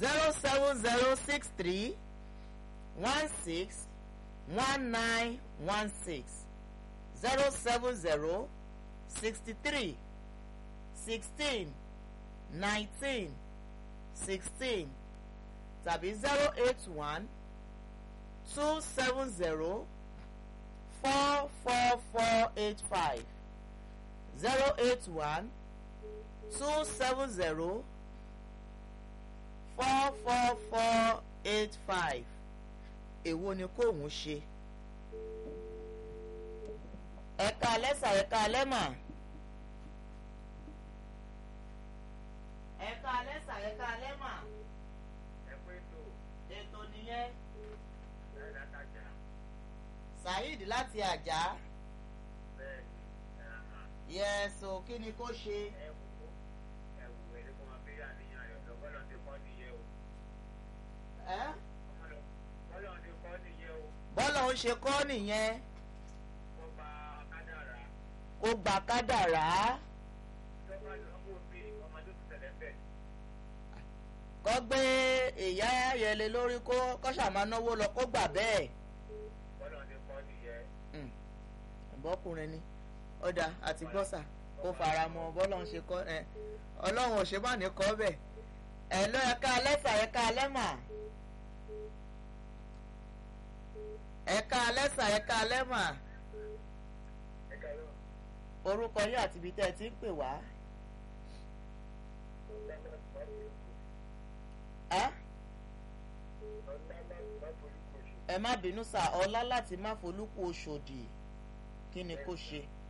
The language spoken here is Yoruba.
zero seven zero six three one six one nine one six zero seven zero sixty three sixteen nineteen sixteen tàbí zero eight one two seven zero four four four eight five zero eight one two seven zero four four four eight five èwo ni kóun ṣe ẹ̀ka lẹ́sà ẹ̀ka lẹ́mà ẹ̀ka lẹ́sà ẹ̀ka lẹ́mà ètò nìyẹn saheed láti àjà yẹ́sọ kí ni kó ṣe ẹ́ bọ́lá ń ṣe kọ́ nìyẹn kó gba kádàrá kọ́ gbé ìyá ayẹlẹ lórí kó kọ́ṣà máa náwó lọ kó gbà bẹ́ẹ̀ bọ́kùnrin ni ọ̀dà àti gbọ́sà kó fara mọ́ bọ́lá ń ṣe kọ́ ẹ ọlọ́run ò ṣe bá ní kọ́ bẹ́ẹ̀ ẹ̀ lọ́ ẹ̀ka lẹ́sà ẹ̀ka lẹ́mà ẹ̀ka lẹ́sà ẹ̀ka lẹ́mà orúkọ yín àti ibi tẹ́ ẹ ti ń pè wá. ẹ má bínú sá ọlá láti má folúkú oṣòdì kí ni kó ṣe.